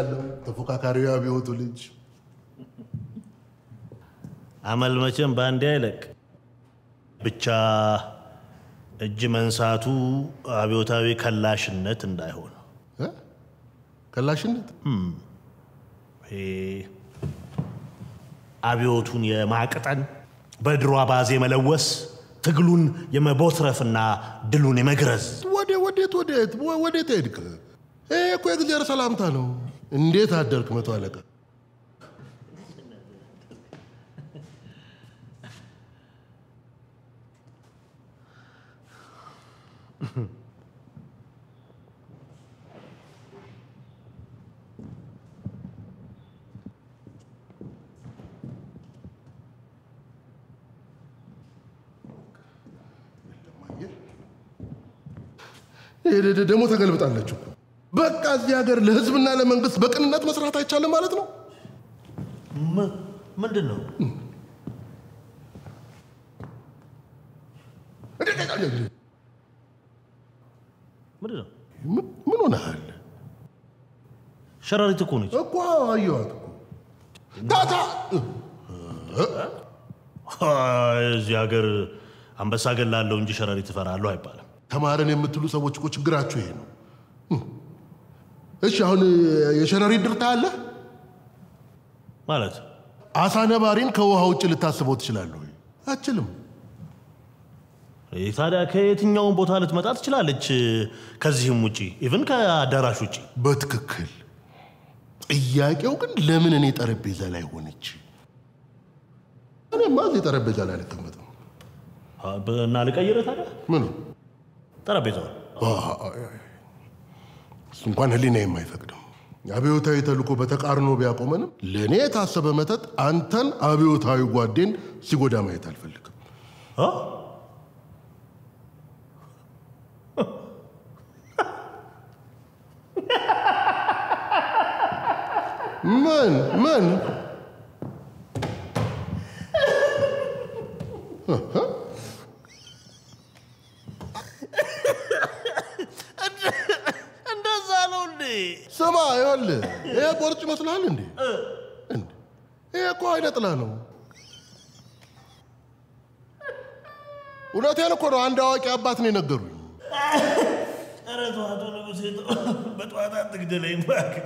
አመሰግናለሁ ተፎካካሪው አብዮቱ ልጅ። አመል መቼም በአንዴ አይለቅ። ብቻ እጅ መንሳቱ አብዮታዊ ከላሽነት እንዳይሆን እ? ከላሽነት ይሄ አብዮቱን የማቅጠን በድሮ አባዜ መለወስ ትግሉን የመቦትረፍና ድሉን የመግረዝ ወደ ወዴት ወዴት ወ- ወዴት ሄድክ? ይሄ እኮ የእግዚአብሔር ሰላምታ ነው። እንዴት አደርክ መቶ አለቃ? ይሄ ደ- ደ- ደግሞ ተገልብጣለች እኮ። በቃ እዚህ ሀገር ለህዝብና ለመንግስት በቅንነት መስራት አይቻልም ማለት ነው። ም- ምንድን ነው? ምንድን ነው? ምን ምን ሆነሃል ሸረሪት እኮ ነች። እኮ? አየኋት እኮ ታታ እዚህ ሀገር አንበሳ ገላለሁ እንጂ ሸረሪት እፈራለሁ አይባልም። ተማረን የምትሉ ሰዎች እኮ ችግራችሁ ይሄ ነው። እሺ አሁን የሸረሪት ድርታ አለ ማለት አሳ ነባሪን ከውሃ ውጭ ልታስበው ትችላለህ ወይ? አችልም። ይህ ታዲያ ከየትኛውን ቦታ ልትመጣ ትችላለች? ከዚህም ውጪ ኢቭን ከአዳራሽ ውጪ በትክክል ጥያቄው ግን ለምን እኔ ጠረጴዛ ላይ ሆነች? እኔማ እዚህ ጠረጴዛ ላይ አልቀመጥም። እና ልቀይረ ታዲያ ምኑ ጠረጴዛውን እሱ እንኳን ህሊና የማይፈቅድም አብዮታዊ ተልእኮ በተቃርኖ ቢያቆመንም ለእኔ የታሰበ መተት አንተን አብዮታዊ ጓዴን ሲጎዳ ማየት አልፈልግም። አ? ምን ምን እንደዛ ነው እንዴ? ስማ፣ ይኸውልህ ይሄ ቦርጭ ይመስልሃል እንዴ? እንዴ! ይሄ እኮ አይነ ጥላ ነው። እውነቴን እኮ ነው። አንድ አዋቂ አባት ነው የነገሩኝ። ኧረ ተው አቶ ንጉሴ ተው። በጠዋት አትግደለኝ እባክህ።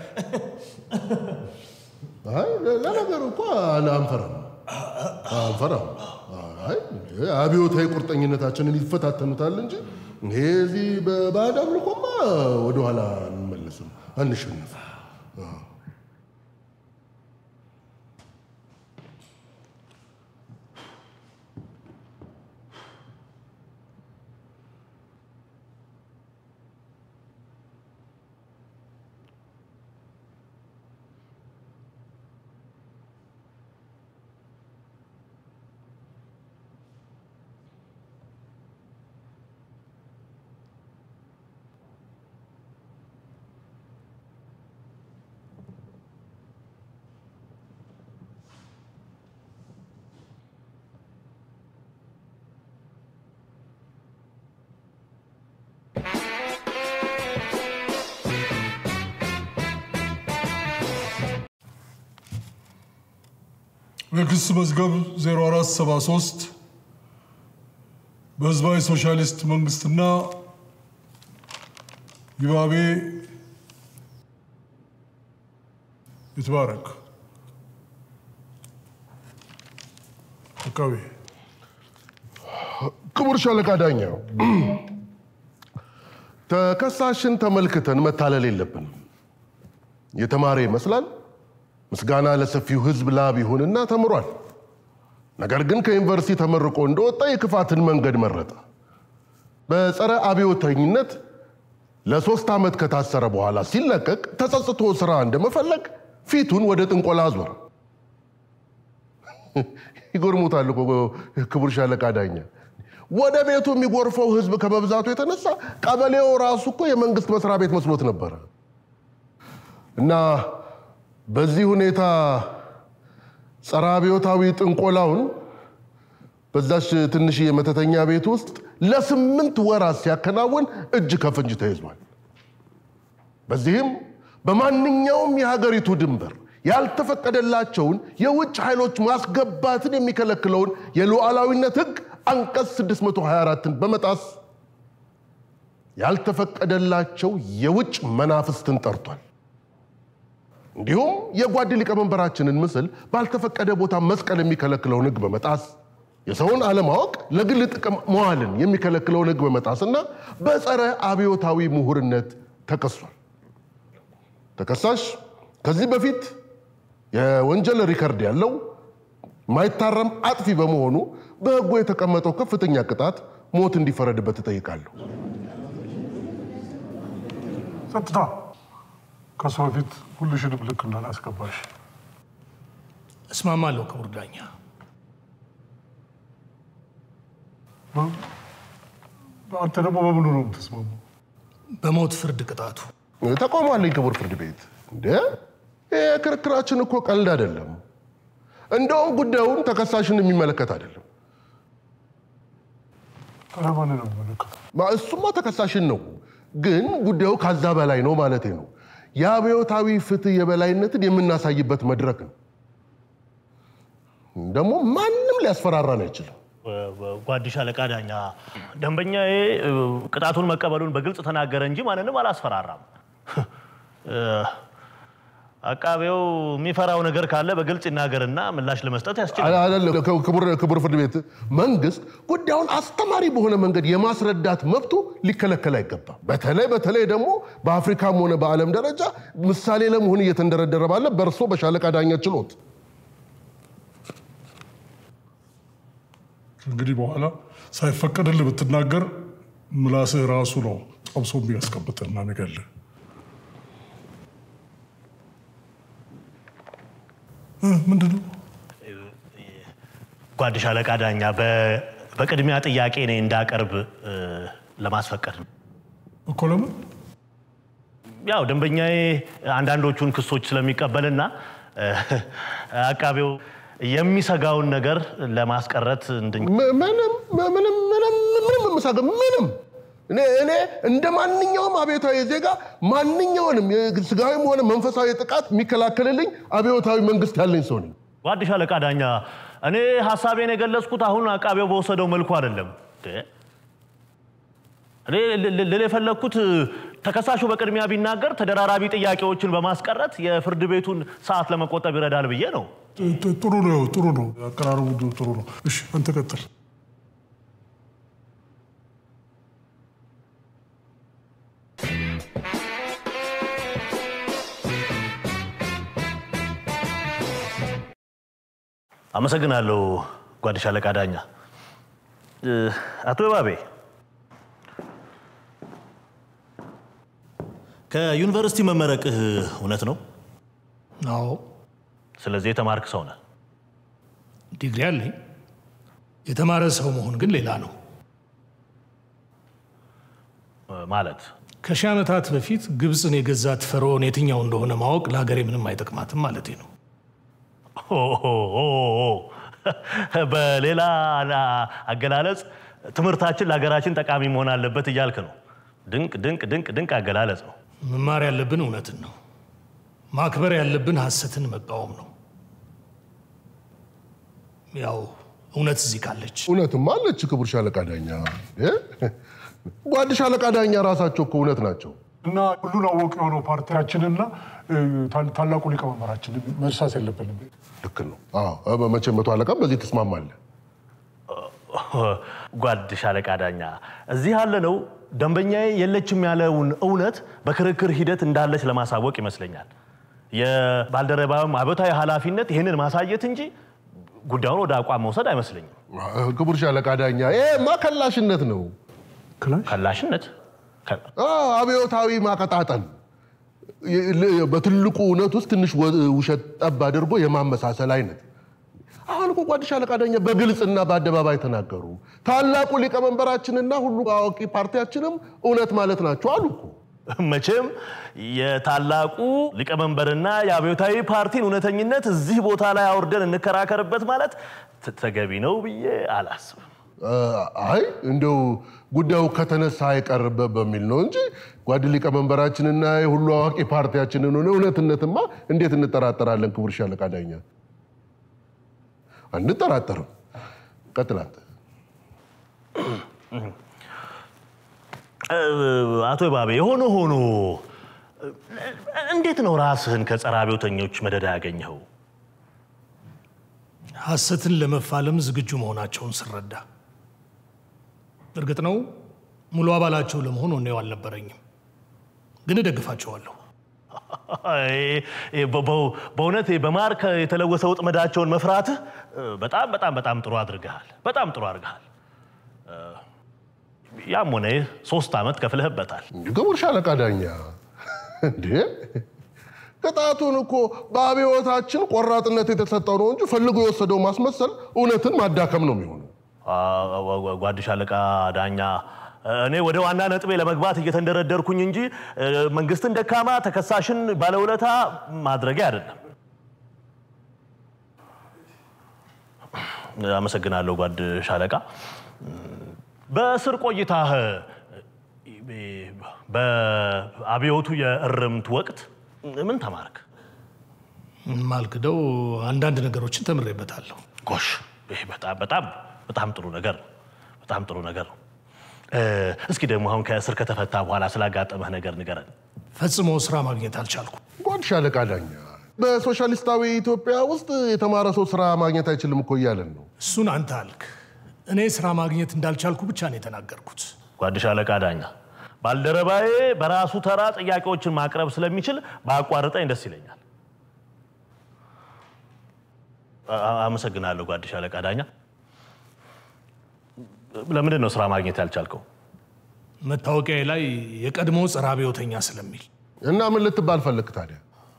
አይ ለነገሩ እኮ አለ- አንፈራም አንፈራም። አይ አብዮታዊ ቁርጠኝነታችንን ይፈታተኑታል እንጂ ይሄ እዚህ በባዕድ አምልኮማ ወደኋላ አንመለስም፣ አንሸነፍም። የክስ መዝገብ 0473 በህዝባዊ ሶሻሊስት መንግስትና ይባቤ ይትባረክ አቃቤ ክቡር ሻለቃ ዳኛው፣ ተከሳሽን ተመልክተን መታለል የለብንም። የተማረ ይመስላል። ምስጋና ለሰፊው ህዝብ ላብ ይሁንና ተምሯል። ነገር ግን ከዩኒቨርሲቲ ተመርቆ እንደወጣ የክፋትን መንገድ መረጠ። በጸረ አብዮተኝነት ለሶስት ዓመት ከታሰረ በኋላ ሲለቀቅ ተጸጽቶ ስራ እንደመፈለግ ፊቱን ወደ ጥንቆላ አዞረ። ይጎርሙታል እኮ ክቡር ሻለቃ ዳኛ። ወደ ቤቱ የሚጎርፈው ህዝብ ከመብዛቱ የተነሳ ቀበሌው ራሱ እኮ የመንግስት መስሪያ ቤት መስሎት ነበረ እና በዚህ ሁኔታ ጸረ አብዮታዊ ጥንቆላውን በዛች ትንሽዬ መተተኛ ቤት ውስጥ ለስምንት ወራት ሲያከናውን እጅ ከፍንጅ ተይዟል። በዚህም በማንኛውም የሀገሪቱ ድንበር ያልተፈቀደላቸውን የውጭ ኃይሎች ማስገባትን የሚከለክለውን የሉዓላዊነት ሕግ አንቀጽ 624ን በመጣስ ያልተፈቀደላቸው የውጭ መናፍስትን ጠርቷል። እንዲሁም የጓድ ሊቀመንበራችንን ምስል ባልተፈቀደ ቦታ መስቀል የሚከለክለውን ሕግ በመጣስ የሰውን አለማወቅ ለግል ጥቅም መዋልን የሚከለክለውን ሕግ በመጣስና በጸረ አብዮታዊ ምሁርነት ተከሷል። ተከሳሽ ከዚህ በፊት የወንጀል ሪከርድ ያለው ማይታረም አጥፊ በመሆኑ በሕጉ የተቀመጠው ከፍተኛ ቅጣት ሞት እንዲፈረድበት እጠይቃለሁ። ጸጥታ። ከሱ በፊት ሁልሽንም ልክ እንዳላስገባሽ እስማማለሁ ክቡር ዳኛ። አንተ ደግሞ በምኑ ነው የምትስማሙ? በሞት ፍርድ ቅጣቱ ተቋሟለኝ ክቡር ፍርድ ቤት እንደ ይህ ክርክራችን እኮ ቀልድ አይደለም። እንደውም ጉዳዩን ተከሳሽን የሚመለከት አይደለም። ታዲያ ማንን ነው የሚመለከተው? ማ- እሱማ ተከሳሽን ነው፣ ግን ጉዳዩ ካዛ በላይ ነው ማለቴ ነው። የአብዮታዊ ፍትህ የበላይነትን የምናሳይበት መድረክ ነው። ደግሞ ማንም ሊያስፈራራን አይችልም። ጓድሽ አለቃ ዳኛ ደንበኛዬ እ፣ ቅጣቱን መቀበሉን በግልጽ ተናገረ እንጂ ማንንም አላስፈራራም። እ፣ አቃቤው የሚፈራው ነገር ካለ በግልጽ ይናገርና ምላሽ ለመስጠት ያስችላል። አይደለም ክቡር ክቡር ፍርድ ቤት መንግስት ጉዳዩን አስተማሪ በሆነ መንገድ የማስረዳት መብቱ ሊከለከል አይገባም። በተለይ በተለይ ደግሞ በአፍሪካም ሆነ በዓለም ደረጃ ምሳሌ ለመሆን እየተንደረደረ ባለ በእርሶ በሻለቃ ዳኛ ችሎት እንግዲህ በኋላ ሳይፈቀድልህ ብትናገር ምላስህ ራሱ ነው ጠብሶ የሚያስቀብጥና የሚገልህ። እ፣ ምንድን ነው? ጓድሽ አለቃ ዳኛ በ- በቅድሚያ ጥያቄ እኔ እንዳቀርብ እ፣ ለማስፈቀድ ነው። እኮ ለምን ያው ደንበኛዬ አንዳንዶቹን ክሶች ስለሚቀበልና እ፣ አቃቤው የሚሰጋውን ነገር ለማስቀረት እንድን ም- ምንም ምንም ምንም ምንም የምሳገ ምንም እኔ እኔ እንደ ማንኛውም አብዮታዊ ዜጋ ማንኛውንም ስጋዊም ሆነ መንፈሳዊ ጥቃት የሚከላከልልኝ አብዮታዊ መንግስት ያለኝ ሰው ነኝ። ጓድሽ አለቃ ዳኛ እኔ ሀሳቤን የገለጽኩት አሁን አቃቤው በወሰደው መልኩ አይደለም። እንዴ! እኔ ል- ል- ልል የፈለግኩት ተከሳሹ በቅድሚያ ቢናገር ተደራራቢ ጥያቄዎችን በማስቀረት የፍርድ ቤቱን ሰዓት ለመቆጠብ ይረዳል ብዬ ነው። ጥ- ጥ- ጥሩ ነው፣ ጥሩ ነው። አቀራረቡ ጥሩ ነው። እሺ፣ አንተ ቀጥል። አመሰግናለሁ ጓድሽ አለቃ ዳኛ። እ፣ አቶ ባቤ ከዩኒቨርሲቲ መመረቅህ እውነት ነው? አዎ ስለዚህ የተማርክ ሰው ነህ። ዲግሪ አለኝ። የተማረ ሰው መሆን ግን ሌላ ነው። እ፣ ማለት ከሺህ ዓመታት በፊት ግብፅን የገዛት ፈርዖን የትኛው እንደሆነ ማወቅ ለሀገሬ ምንም አይጠቅማትም ማለቴ ነው። ኦ፣ ኦ፣ ኦ፣ ኦ። በሌላ ላ- አገላለጽ ትምህርታችን ለሀገራችን ጠቃሚ መሆን አለበት እያልክ ነው። ድንቅ ድንቅ ድንቅ ድንቅ አገላለጽ ነው። መማር ያለብን እውነትን ነው። ማክበር ያለብን ሐሰትን መቃወም ነው። ያው እውነት እዚህ ካለች እውነትም አለች ክቡር ሻለቃ ዳኛ። እ? ጓድ ሻለቃ ዳኛ ራሳቸው እኮ እውነት ናቸው። እና ሁሉን አወቅ የሆነው ፓርቲያችንና እ፣ ታ- ታላቁ ሊቀመንበራችን መርሳት የለብንም። ልክ ነው። አዎ መቼም መቶ አለቃም በዚህ ትስማማለህ። ጓድ ሻለቃ ዳኛ እዚህ ያለነው ደንበኛዬ የለችም ያለውን እውነት በክርክር ሂደት እንዳለች ለማሳወቅ ይመስለኛል። የባልደረባም አብዮታዊ ኃላፊነት ይህንን ማሳየት እንጂ ጉዳዩን ወደ አቋም መውሰድ አይመስለኝም። ክቡር ሻለቃ ዳኛ ይሄማ ከላሽነት ነው። ክላሽ ከላሽነት ከ- አዎ፣ አብዮታዊ ማቀጣጠል የ- ል- በትልቁ እውነት ውስጥ ትንሽ ወ- ውሸት ጠብ አድርጎ የማመሳሰል አይነት። አሁን እኮ ጓድ ሻለቃ ዳኛ በግልጽና በአደባባይ ተናገሩ። ታላቁ ሊቀመንበራችንና ሁሉ አዋቂ ፓርቲያችንም እውነት ማለት ናቸው አሉ እኮ። መቼም የታላቁ ሊቀመንበርና የአብዮታዊ ፓርቲን እውነተኝነት እዚህ ቦታ ላይ አውርደን እንከራከርበት ማለት ት- ተገቢ ነው ብዬ አላስብም። አይ እንደው ጉዳዩ ከተነሳ አይቀርበት በሚል ነው እንጂ ጓድ ሊቀመንበራችንና የሁሉ አዋቂ ፓርቲያችንን ሆነ እውነትነትማ እንዴት እንጠራጠራለን? ክቡር ሻለቃ ዳኛ አንጠራጠርም። ቀጥል አንተ። አቶ ባቤ የሆነ ሆኖ እንዴት ነው ራስህን ከጸረ አብዮተኞች መደዳ ያገኘኸው? ሐሰትን ለመፋለም ዝግጁ መሆናቸውን ስረዳ፣ እርግጥ ነው ሙሉ አባላቸው ለመሆን ወኔው አልነበረኝም፣ ግን እደግፋቸዋለሁ። በ- በ- በእውነት በማር የተለወሰ ወጥመዳቸውን መፍራትህ በጣም በጣም በጣም ጥሩ አድርገሃል። በጣም ጥሩ አድርገሃል። ያም ሆነ ይህ ሶስት ዓመት ከፍለህበታል። ክቡር ሻለቃ ዳኛ እንዴ ቅጣቱን እኮ በአብዮታችን ቆራጥነት የተሰጠው ነው እንጂ ፈልጎ የወሰደው ማስመሰል እውነትን ማዳከም ነው የሚሆነው። አ- ጓድ ሻለቃ ዳኛ እኔ ወደ ዋና ነጥቤ ለመግባት እየተንደረደርኩኝ እንጂ እ፣ መንግስትን ደካማ ተከሳሽን ባለውለታ ማድረጊያ አይደለም። አመሰግናለሁ ጓድ ሻለቃ። በእስር ቆይታህ በአብዮቱ የእርምት ወቅት ምን ተማርክ? ማልክደው አንዳንድ ነገሮችን ተምሬበታለሁ። ጎሽ ይሄ በጣም በጣም በጣም ጥሩ ነገር ነው። በጣም ጥሩ ነገር ነው። እ፣ እስኪ ደግሞ አሁን ከእስር ከተፈታ በኋላ ስላጋጠመህ ነገር ንገረን። ፈጽሞ ስራ ማግኘት አልቻልኩም። ጓድ ሻለቃ ዳኛ በሶሻሊስታዊ ኢትዮጵያ ውስጥ የተማረ ሰው ስራ ማግኘት አይችልም እኮ እያለን ነው። እሱን አንተ አልክ። እኔ ስራ ማግኘት እንዳልቻልኩ ብቻ ነው የተናገርኩት። ጓድ ሻለቃ ዳኛ ባልደረባዬ በራሱ ተራ ጥያቄዎችን ማቅረብ ስለሚችል በአቋርጠኝ ደስ ይለኛል። አ- አ- አመሰግናለሁ ጓድ ሻለቃ ዳኛ። ለምንድን ነው ስራ ማግኘት ያልቻልከው? መታወቂያዬ ላይ የቀድሞ ጸረ አብዮተኛ ስለሚል እና ምን ልትባል ፈልግ ታዲያ?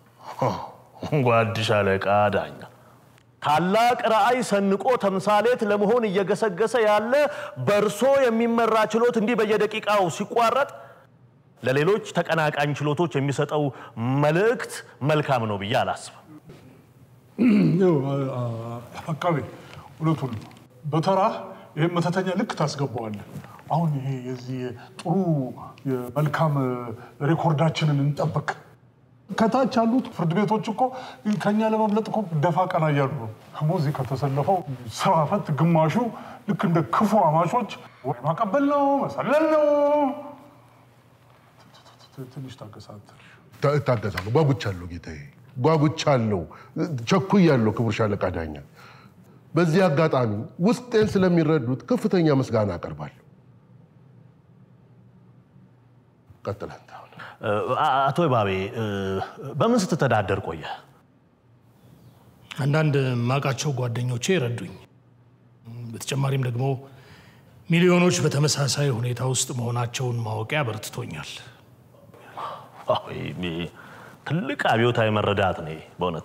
ጓድ ሻለቃ ዳኛ ታላቅ ራዕይ ሰንቆ ተምሳሌት ለመሆን እየገሰገሰ ያለ በእርሶ የሚመራ ችሎት እንዲህ በየደቂቃው ሲቋረጥ ለሌሎች ተቀናቃኝ ችሎቶች የሚሰጠው መልእክት መልካም ነው ብዬ አላስብም። ይኸው፣ አ- አ- አቃቤ እውነቱን ነው። በተራ ይህም መተተኛ ልክ ታስገባዋለን። አሁን ይሄ የዚህ ጥሩ የመልካም ሬኮርዳችንን እንጠብቅ። ከታች ያሉት ፍርድ ቤቶች እኮ ከኛ ለመብለጥ እኮ ደፋ ቀና እያሉ ነው። ደግሞ እዚህ ከተሰለፈው ስራ ፈት ግማሹ ልክ እንደ ክፉ አማቾች ወይ ማቀበል ነው መሰለል ነው። ትንሽ ታገሳት። ታ- እታገሳለሁ። ጓጉቻለሁ ጌታዬ፣ ጓጉቻለሁ፣ ቸኩያለሁ። ክቡር ሻለቃ ዳኛ በዚህ አጋጣሚ ውስጤን ስለሚረዱት ከፍተኛ ምስጋና አቀርባለሁ። ቀጥል አንተ አሁን። እ፣ አ- አቶ ባቤ እ፣ በምን ስትተዳደር ቆየ? አንዳንድ ማቃቸው ጓደኞቼ ረዱኝ። በተጨማሪም ደግሞ ሚሊዮኖች በተመሳሳይ ሁኔታ ውስጥ መሆናቸውን ማወቂያ በርትቶኛል። አዎ፣ ይሄ ትልቅ አብዮታዊ መረዳት ነው ይሄ በእውነት።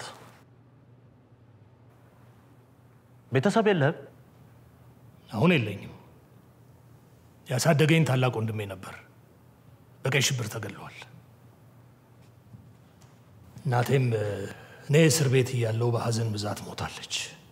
ቤተሰብ የለህም? አሁን የለኝም። ያሳደገኝ ታላቅ ወንድሜ ነበር፣ በቀይ ሽብር ተገድሏል። እናቴም እ፣ እኔ እስር ቤት እያለሁ በሐዘን ብዛት ሞታለች።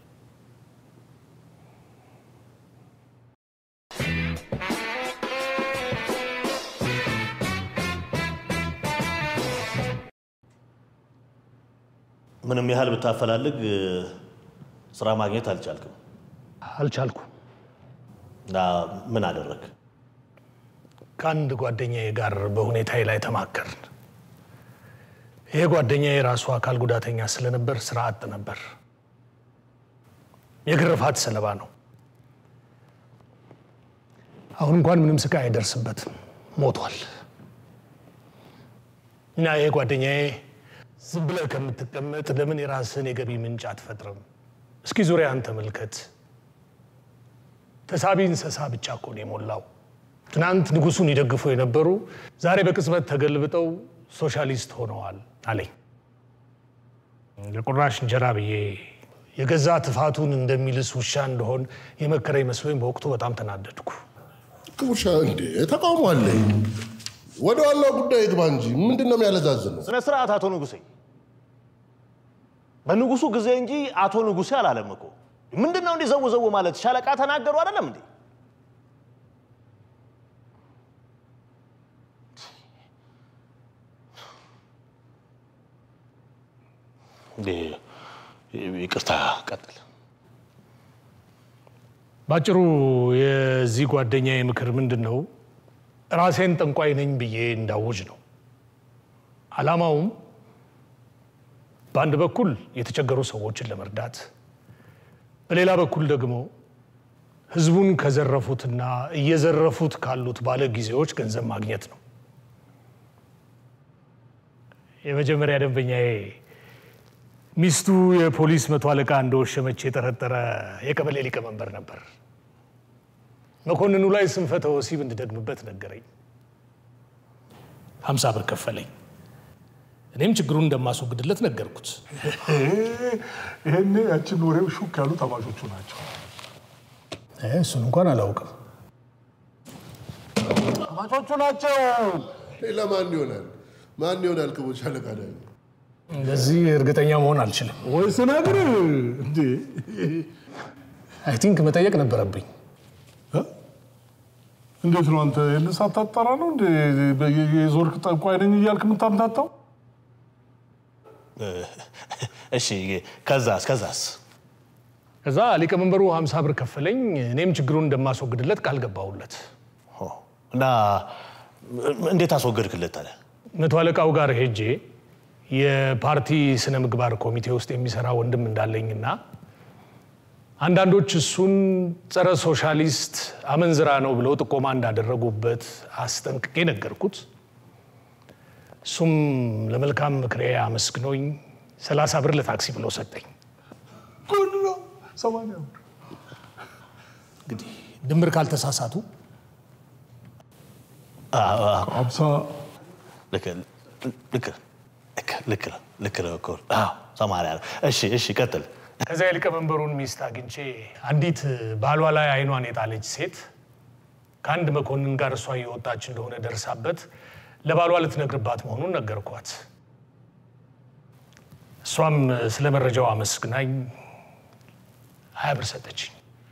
ምንም ያህል ብታፈላልግ እ፣ ስራ ማግኘት አልቻልክም። አልቻልኩም። እና ምን አደረግ? ከአንድ ጓደኛዬ ጋር በሁኔታዬ ላይ ተማከርን። ይሄ ጓደኛዬ የራሱ አካል ጉዳተኛ ስለነበር ስራ አጥ ነበር። የግርፋት ሰለባ ነው። አሁን እንኳን ምንም ስቃይ አይደርስበትም፣ ሞቷል። እና ይሄ ጓደኛዬ ዝም ብለህ ከምትቀመጥ ለምን የራስህን የገቢ ምንጭ አትፈጥርም? እስኪ ዙሪያን ተመልከት። ተሳቢ እንስሳ ብቻ እኮ ነው የሞላው። ትናንት ንጉሱን ይደግፉ የነበሩ ዛሬ በቅጽበት ተገልብጠው ሶሻሊስት ሆነዋል አለኝ። የቁራሽ እንጀራ ብዬ የገዛ ትፋቱን እንደሚልስ ውሻ እንደሆን የመከረኝ መስሎኝ በወቅቱ በጣም ተናደድኩ። ክቡር ሻ እንዴ ተቃውሞ አለኝ። ወደ ዋናው ጉዳይ ግባ እንጂ ምንድን ነው የሚያለዛዝነው? ስነ ስርዓት አቶ ንጉሴ። በንጉሱ ጊዜ እንጂ አቶ ንጉሴ አላለም እኮ። ምንድን ነው እንዲህ ዘው ዘው ማለት? ሻለቃ ተናገሩ አይደለም እንዴ? ይቅርታ፣ ቀጥል። ባጭሩ የዚህ ጓደኛዬ ምክር ምንድን ነው? ራሴን ጠንቋይ ነኝ ብዬ እንዳውጅ ነው። ዓላማውም በአንድ በኩል የተቸገሩ ሰዎችን ለመርዳት፣ በሌላ በኩል ደግሞ ህዝቡን ከዘረፉትና እየዘረፉት ካሉት ባለ ጊዜዎች ገንዘብ ማግኘት ነው። የመጀመሪያ ደንበኛዬ ሚስቱ የፖሊስ መቶ አለቃ እንደወሸመች የጠረጠረ የቀበሌ ሊቀመንበር ነበር። መኮንኑ ላይ ስንፈተ ወሲብ እንድደግምበት ነገረኝ። ሀምሳ ብር ከፈለኝ። እኔም ችግሩን እንደማስወግድለት ነገርኩት። ይሄኔ ያችን ወሬው ሹክ ያሉ ተማሾቹ ናቸው። እሱን እንኳን አላውቅም። ተማሾቹ ናቸው። ሌላ ማን ይሆናል? ማን ይሆናል? ክቡር ሻለቃ ዳኝ እንደዚህ እርግጠኛ መሆን አልችልም። ወይ ስነግር እንዴ አይ ቲንክ መጠየቅ ነበረብኝ። እ? እንዴት ነው አንተ ይህን ሳታጣራ ነው እንደ የዞርክ ጠንቋይ ነኝ እያልክ የምታምታታው? እሺ፣ ከዛስ ከዛስ? ከዛ ሊቀመንበሩ ሀምሳ ብር ከፈለኝ። እኔም ችግሩን እንደማስወግድለት ቃል ገባሁለት። ኦ፣ እና እንዴት አስወገድክለት ታዲያ? መቶ አለቃው ጋር ሄጄ የፓርቲ ስነ ምግባር ኮሚቴ ውስጥ የሚሰራ ወንድም እንዳለኝና አንዳንዶች እሱን ጸረ ሶሻሊስት አመንዝራ ነው ብለው ጥቆማ እንዳደረጉበት አስጠንቅቄ ነገርኩት። እሱም ለመልካም ምክሬ አመስግኖኝ ሰላሳ ብር ለታክሲ ብሎ ሰጠኝ። ጉድ ነው። ሰማንያ ብር እንግዲህ ድምር ካልተሳሳቱ አዎ፣ አዎ፣ ሀምሳ ልክ ልክ ልክ ልክ ነው፣ ልክ ነው እኮ። አዎ፣ ሰማንያ ነው። እሺ፣ እሺ፣ ቀጥል። ከዚያ የሊቀመንበሩን ሚስት አግኝቼ አንዲት ባሏ ላይ አይኗን የጣለች ሴት ከአንድ መኮንን ጋር እሷ እየወጣች እንደሆነ ደርሳበት ለባሏ ልትነግርባት መሆኑን ነገርኳት። እሷም ስለ መረጃው አመስግናኝ ሀያ ብር ሰጠችኝ።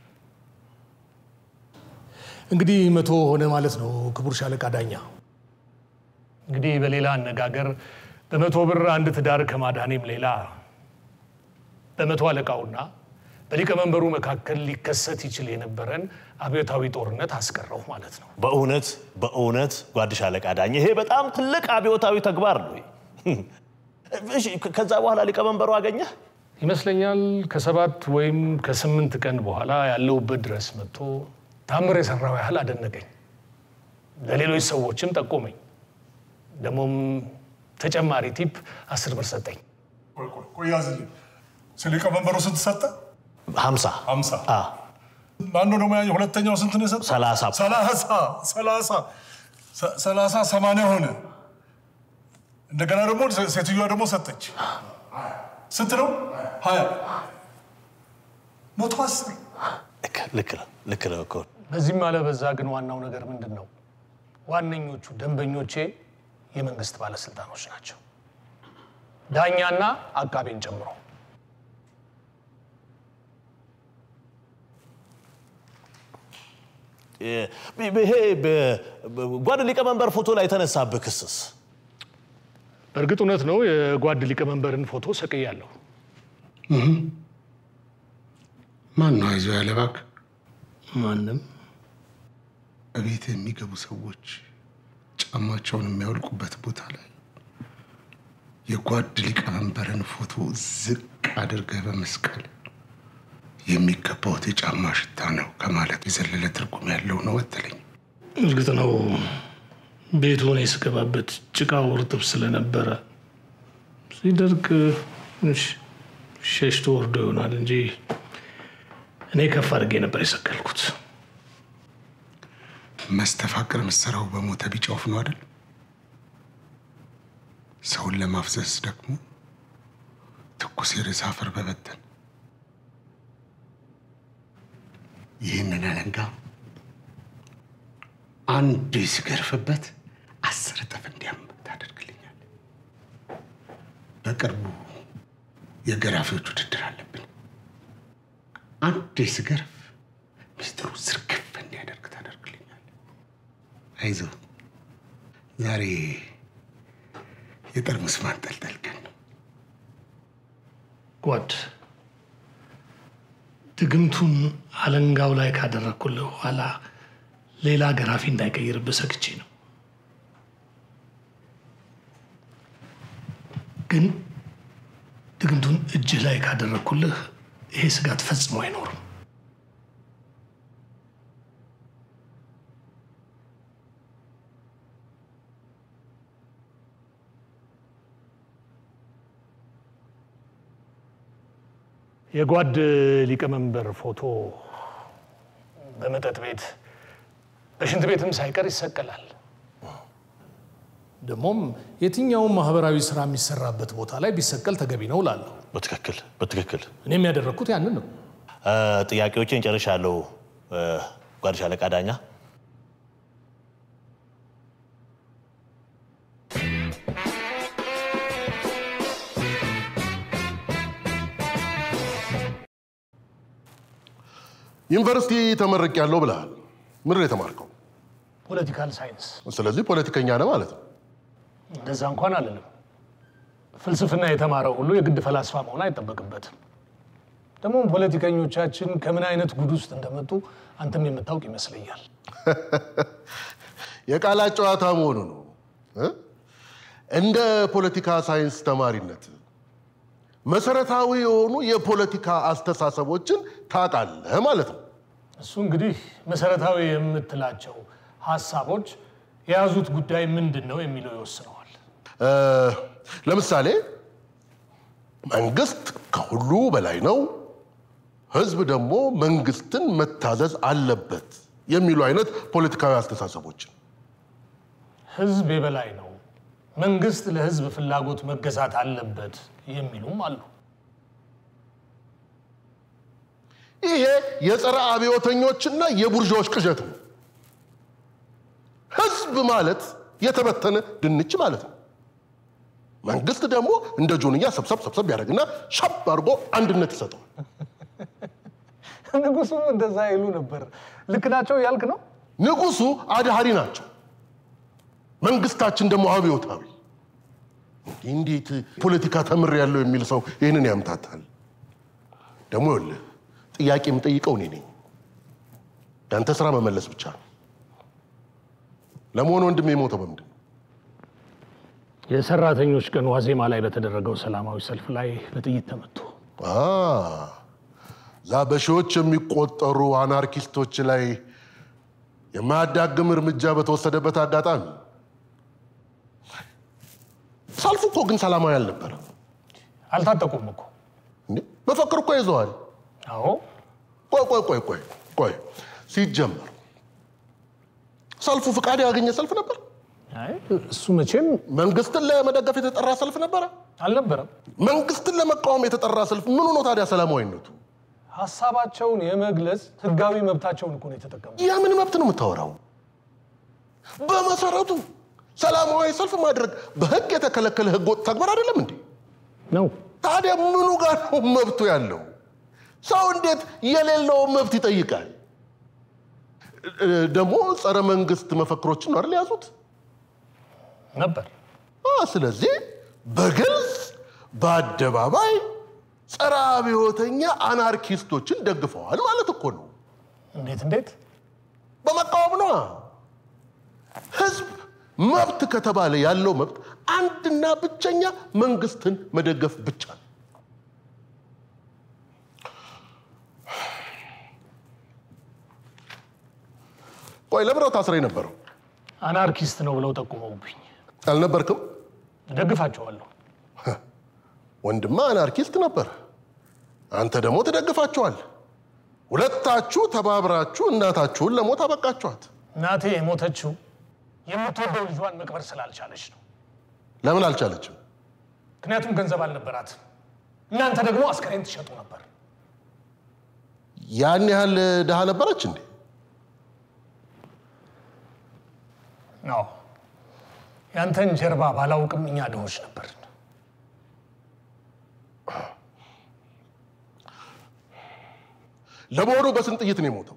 እንግዲህ መቶ ሆነ ማለት ነው ክቡር ሻለቃ ዳኛ። እንግዲህ በሌላ አነጋገር በመቶ ብር አንድ ትዳር ከማዳኔም ሌላ በመቶ አለቃውና በሊቀመንበሩ መካከል ሊከሰት ይችል የነበረን አብዮታዊ ጦርነት አስቀረው ማለት ነው። በእውነት በእውነት ጓድ ሻለቃ ዳኝ፣ ይሄ በጣም ትልቅ አብዮታዊ ተግባር ነው። እሺ፣ ከዛ በኋላ ሊቀመንበሩ አገኘህ? ይመስለኛል ከሰባት ወይም ከስምንት ቀን በኋላ ያለሁበት ድረስ መጥቶ ታምር የሰራው ያህል አደነቀኝ። ለሌሎች ሰዎችም ጠቆመኝ። ደግሞም ተጨማሪ ቲፕ አስር ብር ሰጠኝ። ቆይ ቆይ ቆይ ያዝልኝ። ስለ ሊቀመንበሩ ስንት ሰጠ? ሀምሳ ሀምሳ አ፣ አንዱ ደግሞ ያኛው ሁለተኛው ስንት ነው የሰጠ? ሰላሳ ሰላሳ ሰላሳ ሰ- ሰላሳ ሰማንያ ሆነ። እንደገና ደግሞ ሴ- ሴትዮዋ ደግሞ ሰጠች። ስንት ነው? ሀያ መቶ አስር ልክ ልክ ነው ልክ ነው እኮ። በዚህም አለ በዛ ግን ዋናው ነገር ምንድን ነው? ዋነኞቹ ደንበኞቼ የመንግስት ባለስልጣኖች ናቸው፣ ዳኛና አቃቤን ጨምሮ። ይሄ ጓድ ሊቀመንበር ፎቶ ላይ የተነሳብህ ክስስ በእርግጥ እውነት ነው፣ የጓድ ሊቀመንበርን ፎቶ ሰቅያለሁ። ማን ነው አይዞህ ያለ እባክህ? ማንም በቤት የሚገቡ ሰዎች ጫማቸውን የሚያወልቁበት ቦታ ላይ የጓድ ሊቀመንበርን ፎቶ ዝቅ አድርገህ በመስቀል የሚገባውት የጫማ ሽታ ነው ከማለት የዘለለ ትርጉም ያለው ነው መሰለኝ። እርግጥ ነው ቤቱ እኔ ስገባበት ጭቃው እርጥብ ስለነበረ ሲደርቅ ትንሽ ሸሽቶ ወርዶ ይሆናል እንጂ እኔ ከፍ አድርጌ ነበር የሰቀልኩት። መስተፋቅር ምሰራው በሞተ ቢጫ ወፍ ነው አይደል? ሰውን ለማፍዘዝ ደግሞ ትኩስ የሬሳ አፈር በበተን ይህንን አለንጋ አንድ ሲገርፍበት አስር እጥፍ እንዲያም ታደርግልኛል። በቅርቡ የገራፊዎች ውድድር አለብን። አንድ ስገርፍ ሚስጥሩ ዝርግፍ እንዲያደርግ ታደርግልኛል። አይዞህ ዛሬ የጠርሙስ ማንጠልጠል ቀን ነው። ጓድ ድግምቱን አለንጋው ላይ ካደረግኩልህ በኋላ ሌላ ገራፊ እንዳይቀይርብህ ሰግቼ ነው። ግን ድግምቱን እጅህ ላይ ካደረግኩልህ ይሄ ስጋት ፈጽሞ አይኖርም። የጓድ ሊቀመንበር ፎቶ በመጠጥ ቤት በሽንት ቤትም ሳይቀር ይሰቀላል። ደግሞም የትኛውም ማህበራዊ ስራ የሚሰራበት ቦታ ላይ ቢሰቀል ተገቢ ነው እላለሁ። በትክክል በትክክል እኔም ያደረግኩት ያንን ነው። እ፣ ጥያቄዎቼን ጨርሻለሁ። እ፣ ጓድ ሻለቃ ዳኛ ዩኒቨርሲቲ ተመርቅ ያለው ብለሃል። ምንድን ነው የተማርከው? ፖለቲካል ሳይንስ ስለዚህ ፖለቲከኛ ነህ ማለት ነው። እንደዛ እንኳን አልልም። ፍልስፍና የተማረ ሁሉ የግድ ፈላስፋ መሆን አይጠበቅበትም። ደግሞ ፖለቲከኞቻችን ከምን አይነት ጉድ ውስጥ እንደመጡ አንተም የምታውቅ ይመስለኛል። የቃላት ጨዋታ መሆኑ ነው እ? እንደ ፖለቲካ ሳይንስ ተማሪነት መሰረታዊ የሆኑ የፖለቲካ አስተሳሰቦችን ታውቃለህ ማለት ነው። እሱ እንግዲህ መሰረታዊ የምትላቸው ሀሳቦች የያዙት ጉዳይ ምንድን ነው የሚለው ይወስነዋል። እ፣ ለምሳሌ መንግስት ከሁሉ በላይ ነው፣ ህዝብ ደግሞ መንግስትን መታዘዝ አለበት የሚሉ አይነት ፖለቲካዊ አስተሳሰቦችን ህዝብ የበላይ ነው፣ መንግስት ለህዝብ ፍላጎት መገዛት አለበት የሚሉም አሉ። ይሄ የጸረ አብዮተኞችና የቡርዣዎች ቅዠት ነው። ህዝብ ማለት የተበተነ ድንች ማለት ነው። መንግስት ደግሞ እንደ ጆንያ ሰብሰብ ሰብሰብ ያደርግና ሸብ አድርጎ አንድነት ይሰጠዋል። ንጉሱም እንደዛ ይሉ ነበር። ልክ ናቸው ያልክ ነው። ንጉሱ አድሃሪ ናቸው። መንግስታችን ደግሞ አብዮታዊ። እንዴት ፖለቲካ ተምር ያለው የሚል ሰው ይህንን ያምታታል? ደግሞ ይኸውልህ ጥያቄ የምጠይቀው እኔ ነኝ። ያንተ ስራ መመለስ ብቻ ነው። ለመሆኑ ወንድም የሞተው በምንድን ነው? የሰራተኞች ቀን ዋዜማ ላይ በተደረገው ሰላማዊ ሰልፍ ላይ በጥይት ተመቱ። አ እዛ በሺዎች የሚቆጠሩ አናርኪስቶች ላይ የማያዳግም እርምጃ በተወሰደበት አጋጣሚ ሰልፉ እኮ ግን ሰላማዊ አልነበረ። አልታጠቁም እኮ። እንዴ መፈክር እኮ ይዘዋል። አዎ ቆይ ቆይ ቆይ ቆይ ቆይ ሲጀመር ሰልፉ ፍቃድ ያገኘ ሰልፍ ነበር? አይ፣ እሱ መቼም መንግስትን ለመደገፍ የተጠራ ሰልፍ ነበረ? አልነበረም። መንግስትን ለመቃወም የተጠራ ሰልፍ ምኑ ነው ታዲያ ሰላማዊነቱ? ሀሳባቸውን የመግለጽ ህጋዊ መብታቸውን እኮ ነው የተጠቀሙ። የምን መብት ነው የምታወራው? በመሰረቱ ሰላማዊ ሰልፍ ማድረግ በህግ የተከለከለ ህገወጥ ተግባር አይደለም እንዴ? ነው ታዲያ ምኑ ጋር ነው መብቱ ያለው? ሰው እንዴት የሌለውን መብት ይጠይቃል? እ- ደግሞ ጸረ መንግስት መፈክሮችን ነው አይደል የያዙት? ነበር። አ፣ ስለዚህ በግልጽ በአደባባይ ጸረ አብዮተኛ አናርኪስቶችን ደግፈዋል ማለት እኮ ነው። እንዴት እንዴት? በመቃወም ነዋ። ህዝብ መብት ከተባለ ያለው መብት አንድና ብቸኛ መንግስትን መደገፍ ብቻ ነው። ቆይ ለምነው ታስረ የነበረው አናርኪስት ነው ብለው ጠቁመውብኝ አልነበርክም? እደግፋቸዋለሁ። ወንድማ አናርኪስት ነበር፣ አንተ ደግሞ ትደግፋቸዋል። ሁለታችሁ ተባብራችሁ እናታችሁን ለሞት አበቃችኋት። እናቴ የሞተችው የምትወደው ልጇን መቅበር ስላልቻለች ነው። ለምን አልቻለችም? ምክንያቱም ገንዘብ አልነበራትም። እናንተ ደግሞ አስከሬን ትሸጡ ነበር። ያን ያህል ድሃ ነበረች እንዴ? አዎ ያንተን ጀርባ ባላውቅም እኛ ድሆች ነበር። ለመሆኑ በስንት ጥይት ነው የሞተው?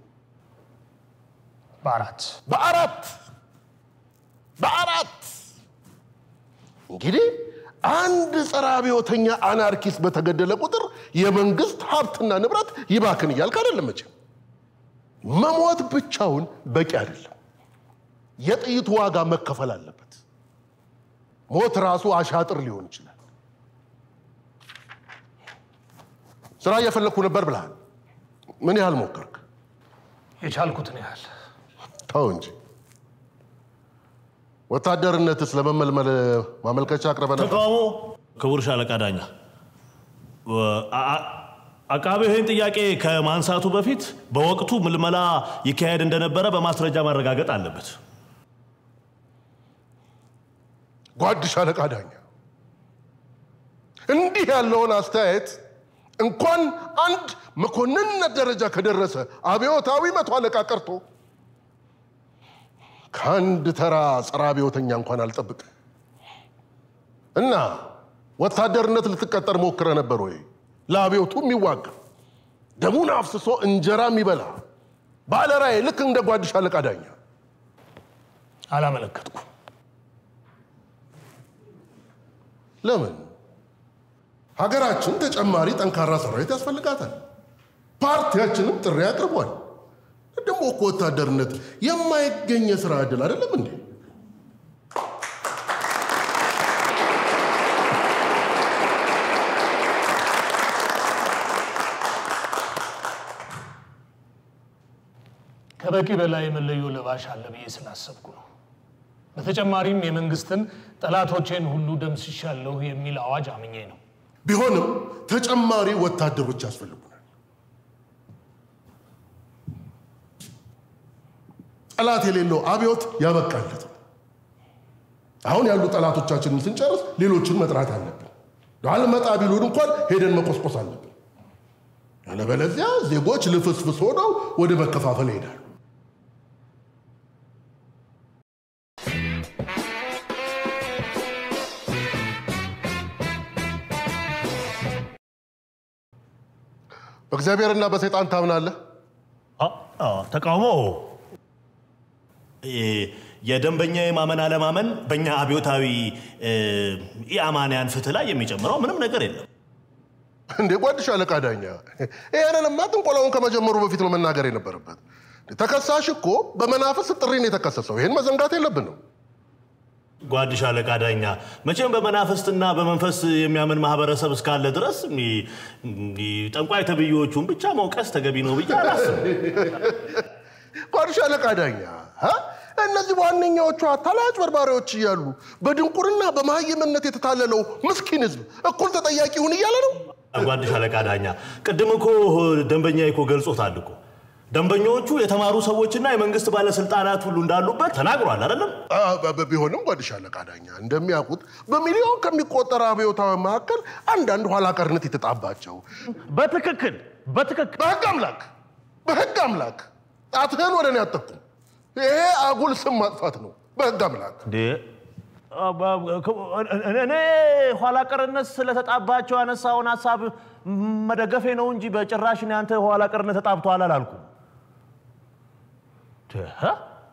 በአራት በአራት በአራት እንግዲህ አንድ ጸረ አብዮተኛ አናርኪስት በተገደለ ቁጥር የመንግስት ሀብትና ንብረት ይባክን እያልክ አይደለም መቼም። መሞት ብቻውን በቂ አይደለም። የጥይቱ ዋጋ መከፈል አለበት። ሞት ራሱ አሻጥር ሊሆን ይችላል። ስራ እየፈለግኩ ነበር ብለሃል። ምን ያህል ሞከርክ? የቻልኩትን ያህል ተው እንጂ ወታደርነትስ ለመመልመል ማመልከቻ አቅርበ ነበር? ተቃውሞ ክቡር ሻለቃ ዳኛ አ- አ- አቃቤ ይህን ጥያቄ ከማንሳቱ በፊት በወቅቱ ምልመላ ይካሄድ እንደነበረ በማስረጃ ማረጋገጥ አለበት። ጓድ ሻለቃ ዳኛ እንዲህ ያለውን አስተያየት እንኳን አንድ መኮንንነት ደረጃ ከደረሰ አብዮታዊ መቶ አለቃ ቀርቶ ከአንድ ተራ ጸረ አብዮተኛ እንኳን አልጠብቅ እና ወታደርነት ልትቀጠር ሞክረ ነበር ወይ? ለአብዮቱ የሚዋጋ ደሙን አፍስሶ እንጀራ የሚበላ ባለራዕይ ልክ እንደ ጓድ ሻለቃ ዳኛ አላመለከትኩም። ለምን? ሀገራችን ተጨማሪ ጠንካራ ሰራዊት ያስፈልጋታል። ፓርቲያችንም ጥሪ አቅርቧል። ደግሞ እኮ ወታደርነት የማይገኝ የስራ ዕድል አይደለም እንዴ? ከበቂ በላይ መለዮ ለባሽ አለ ብዬ ስላሰብኩ ነው። በተጨማሪም የመንግስትን ጠላቶቼን ሁሉ ደምስሻለሁ የሚል አዋጅ አምኜ ነው። ቢሆንም ተጨማሪ ወታደሮች ያስፈልጉናል። ጠላት የሌለው አብዮት ያበቃለት ነው። አሁን ያሉ ጠላቶቻችንን ስንጨርስ ሌሎችን መጥራት አለብን። አልመጣ ቢሉን እንኳን ሄደን መቆስቆስ አለብን። ያለበለዚያ ዜጎች ልፍስፍስ ሆነው ወደ መከፋፈል ይሄዳሉ። በእግዚአብሔርና በሰይጣን ታምናለህ? አ- አ፣ ተቃውሞ እ፣ የደንበኛ የማመን አለማመን በእኛ አብዮታዊ እ፣ ኢአማንያን ፍትህ ላይ የሚጨምረው ምንም ነገር የለም። እንዴ ጓድ ሻለቃ ዳኛ፣ ይህንንማ ጥንቆላውን ከመጀመሩ በፊት ነው መናገር የነበረበት። ተከሳሽ እኮ በመናፍስት ጥሪ ነው የተከሰሰው። ይህን መዘንጋት የለብንም። ጓድ ሻለቃ ዳኛ መቼም በመናፍስትና በመንፈስ የሚያምን ማህበረሰብ እስካለ ድረስ ሚ- ሚ- ጠንቋይ ተብዬዎቹን ብቻ መውቀስ ተገቢ ነው ብዬ አላስብም። ጓድ ሻለቃ ዳኛ ሀ? እነዚህ ዋነኛዎቹ አታላይ አጭበርባሪዎች እያሉ በድንቁርና በመሀይምነት የተታለለው ምስኪን ህዝብ እኩል ተጠያቂ ይሁን እያለ ነው። ጓድ ሻለቃ ዳኛ ቅድም እኮ ደንበኛ እኮ ገልጾታል እኮ ደንበኞቹ የተማሩ ሰዎችና የመንግስት ባለስልጣናት ሁሉ እንዳሉበት ተናግሯል አይደለም? አ፣ በ- ቢሆንም ጓድ ሻለቃ ዳኛ እንደሚያውቁት በሚሊዮን ከሚቆጠር አብዮታዊ መካከል አንዳንድ ኋላ ቀርነት የተጣባቸው በትክክል በትክክል በህግ አምላክ በህግ አምላክ ጣትህን ወደ እኔ አጠቁም። ይሄ አጉል ስም ማጥፋት ነው። በህግ አምላክ እንዴ አ- ባ- እኔ- እኔ ኋላ ቀርነት ስለተጣባቸው ያነሳውን ሀሳብ መደገፌ ነው እንጂ በጭራሽ እኔ አንተ ኋላ ቀርነት ተጣብቷል አላልኩም። ተ-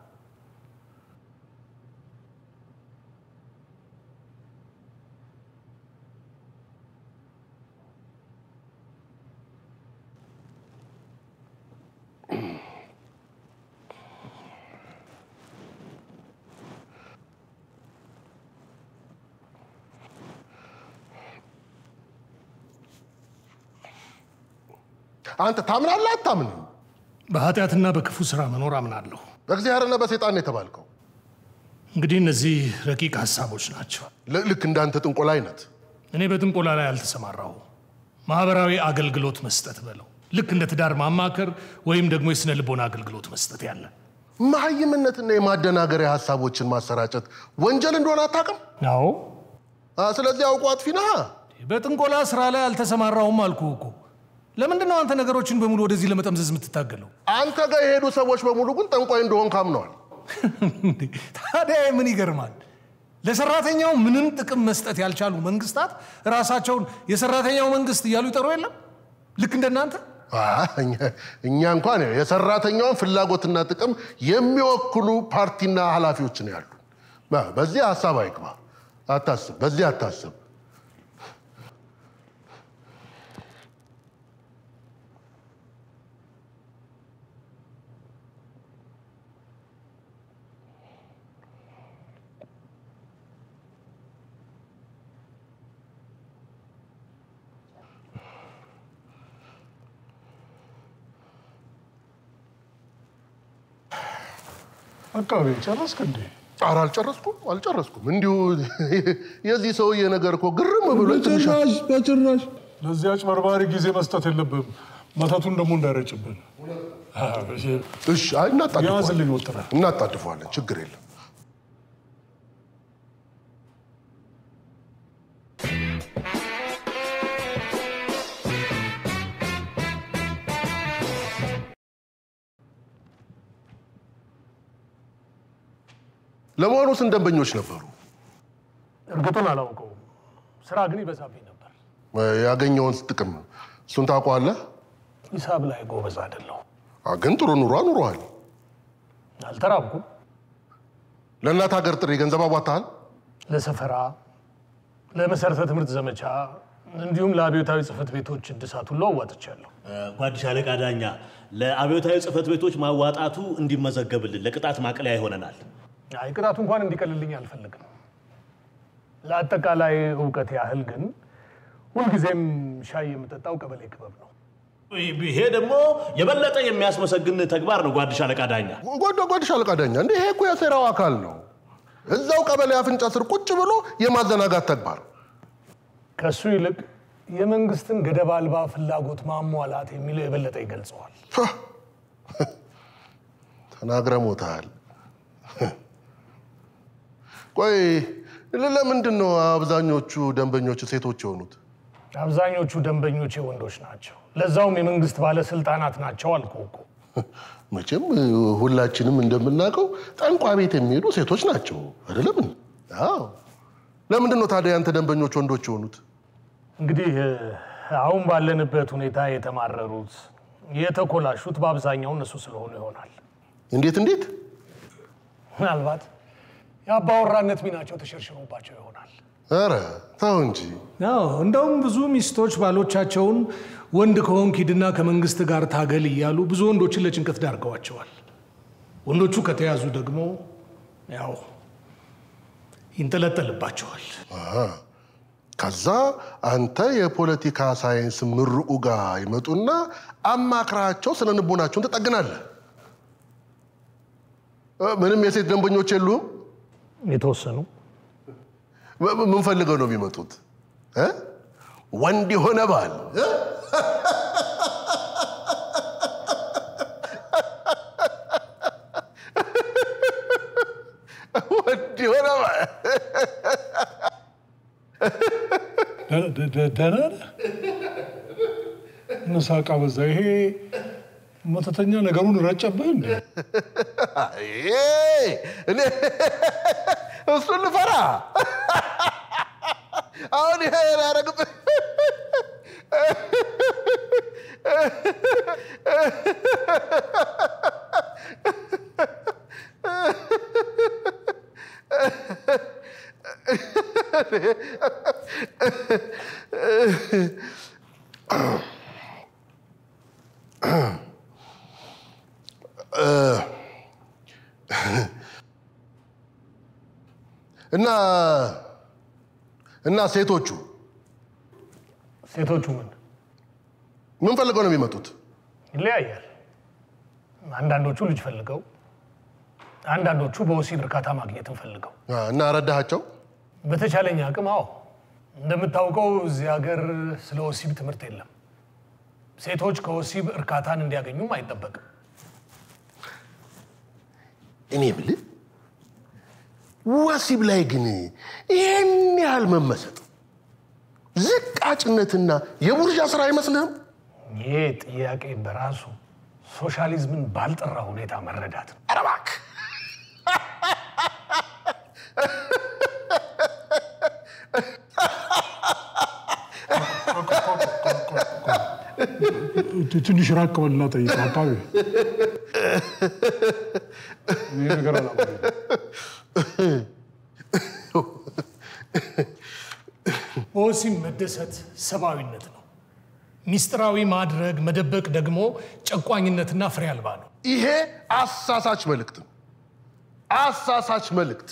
አንተ ታምናለህ አታምንም? በኃጢአትና በክፉ ስራ መኖር አምናለሁ። በእግዚአብሔርና በሰይጣን ነው የተባልከው። እንግዲህ እነዚህ ረቂቅ ሀሳቦች ናቸው። ል- ልክ እንዳንተ ጥንቆላ አይነት እኔ በጥንቆላ ላይ አልተሰማራሁ። ማህበራዊ አገልግሎት መስጠት በለው ልክ እንደ ትዳር ማማከር ወይም ደግሞ የስነ ልቦና አገልግሎት መስጠት ያለ መሀይምነትና የማደናገሪያ ሀሳቦችን ማሰራጨት ወንጀል እንደሆነ አታውቅም? አዎ አ፣ ስለዚህ አውቆ አጥፊ ነህ። በጥንቆላ ስራ ላይ አልተሰማራሁም አልኩ እኮ። ለምንድን ነው አንተ ነገሮችን በሙሉ ወደዚህ ለመጠምዘዝ የምትታገለው? አንተ ጋር የሄዱ ሰዎች በሙሉ ግን ጠንቋይ እንደሆን ካምነዋል። እንዴ፣ ታዲያ ምን ይገርማል? ለሰራተኛው ምንም ጥቅም መስጠት ያልቻሉ መንግስታት ራሳቸውን የሰራተኛው መንግስት እያሉ ይጠሩ የለም ልክ እንደናንተ አ፣ እኛ- እኛ እንኳን የሰራተኛውን ፍላጎትና ጥቅም የሚወክሉ ፓርቲና ኃላፊዎች ነው ያሉ። በዚህ ሀሳብ አይግባ፣ አታስብ፣ በዚህ አታስብ። አቃቤ ጨረስክ እንዴ? ኧረ አልጨረስኩም አልጨረስኩም። እንዲሁ የዚህ ሰውዬ ነገር እኮ ግርም ብሎ ትንሽ በጭራሽ በጭራሽ። ለዚህ አጭበርባሪ ጊዜ መስጠት የለብህም። መተቱን ደግሞ እንዳይረጭብን። እሺ፣ አይ እናጣድፈዋለን ያዝልኝ ወጥረ እናጣድፈዋለን፣ ችግር የለም። ለመሆኑ ስንት ደንበኞች ነበሩ? እርግጡን አላውቀውም። ስራ ግን ይበዛብኝ ነበር። ያገኘውን ጥቅም እሱን ታውቀዋለህ? ሂሳብ ላይ ጎበዝ አይደለሁ። አ፣ ግን ጥሩ ኑሮ ኑሯል። አልተራብኩም። ለእናት ሀገር ጥሪ ገንዘብ አዋጥተሃል? ለሰፈራ፣ ለመሰረተ ትምህርት ዘመቻ እንዲሁም ለአብዮታዊ ጽህፈት ቤቶች እድሳት ሁሉ አዋጥቻለሁ። ጓድ ሻለቃ ዳኛ ለአብዮታዊ ጽህፈት ቤቶች ማዋጣቱ እንዲመዘገብልን ለቅጣት ማቅለያ ይሆነናል። አይ ቅጣቱ እንኳን እንዲቀልልኝ አልፈልግም። ለአጠቃላይ እውቀት ያህል ግን ሁልጊዜም ሻይ የምጠጣው ቀበሌ ክበብ ነው። ይሄ ደግሞ የበለጠ የሚያስመሰግን ተግባር ነው ጓድ ሻለቃ ዳኛ። ጓዳ ጓድ ሻለቃ ዳኛ፣ እንደ ይሄ እኮ የሴራው አካል ነው። እዛው ቀበሌ አፍንጫ ስር ቁጭ ብሎ የማዘናጋት ተግባር። ከእሱ ይልቅ የመንግስትን ገደብ አልባ ፍላጎት ማሟላት የሚለው የበለጠ ይገልጸዋል። ተናግረ ሞታል። ቆይ ለምንድን ነው አብዛኞቹ ደንበኞች ሴቶች የሆኑት? አብዛኞቹ ደንበኞቼ ወንዶች ናቸው። ለዛውም የመንግስት ባለስልጣናት ናቸው አልኩህ እኮ። መቼም ሁላችንም እንደምናውቀው ጠንቋ ቤት የሚሄዱ ሴቶች ናቸው አይደለም? አዎ። ለምንድን ነው ታዲያ ያንተ ደንበኞች ወንዶች የሆኑት? እንግዲህ እ፣ አሁን ባለንበት ሁኔታ የተማረሩት የተኮላሹት በአብዛኛው እነሱ ስለሆኑ ይሆናል። እንዴት እንዴት? ምናልባት የአባወራነት ሚናቸው ተሸርሽሮባቸው ይሆናል። ኧረ ተው እንጂ። አዎ እንደውም ብዙ ሚስቶች ባሎቻቸውን ወንድ ከሆንክ ሂድና ከመንግስት ጋር ታገል እያሉ ብዙ ወንዶችን ለጭንቀት ዳርገዋቸዋል። ወንዶቹ ከተያዙ ደግሞ ያው ይንጠለጠልባቸዋል። ከዛ አንተ የፖለቲካ ሳይንስ ምሩቁ ጋር ይመጡና አማክራቸው ስነ ልቦናቸውን ትጠግናለህ። እ፣ ምንም የሴት ደንበኞች የሉም? የተወሰኑ ም- ምን ፈልገው ነው የሚመጡት? እ? ወንድ የሆነ ባል እ? ወንድ የሆነ ባል ደህና ነህ? መሳቃ በዛ። ይሄ መተተኛ ነገሩን ረጨብህ እንዴ? አይ፣ እኔ እሱን ልፈራ አሁን ይሄ ያደረግብህ እና እና ሴቶቹ ሴቶቹ ምን ምን ፈልገው ነው የሚመጡት? ይለያያል። አንዳንዶቹ ልጅ ፈልገው፣ አንዳንዶቹ በወሲብ እርካታ ማግኘትን ፈልገው። አ፣ እና ረዳሃቸው? በተቻለኝ አቅም አዎ። እንደምታውቀው እዚህ ሀገር ስለ ወሲብ ትምህርት የለም። ሴቶች ከወሲብ እርካታን እንዲያገኙም አይጠበቅም። እኔ ብልህ ወሲብ ላይ ግን ይህን ያህል መመሰጥ ዝቃጭነትና የቡርዣ ስራ አይመስልህም? ይሄ ጥያቄ በራሱ ሶሻሊዝምን ባልጠራ ሁኔታ መረዳት ነው። ኧረ እባክህ ትንሽ ራቅ በልና ጠይቀው አቃቤ። ይህ ነገር አላውቅም። በወሲብ መደሰት ሰብአዊነት ነው። ሚስጥራዊ ማድረግ መደበቅ ደግሞ ጨቋኝነትና ፍሬ አልባ ነው። ይሄ አሳሳች መልእክት ነው። አሳሳች መልእክት።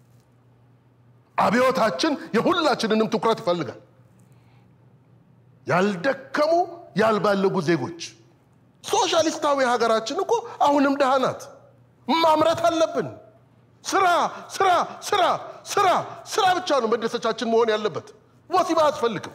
አብዮታችን የሁላችንንም ትኩረት ይፈልጋል። ያልደከሙ ያልባለጉ ዜጎች። ሶሻሊስታዊ ሀገራችን እኮ አሁንም ድሃ ናት። ማምረት አለብን። ስራ ስራ ስራ ስራ ስራ ብቻ ነው መደሰቻችን መሆን ያለበት። ወሲብ አያስፈልግም።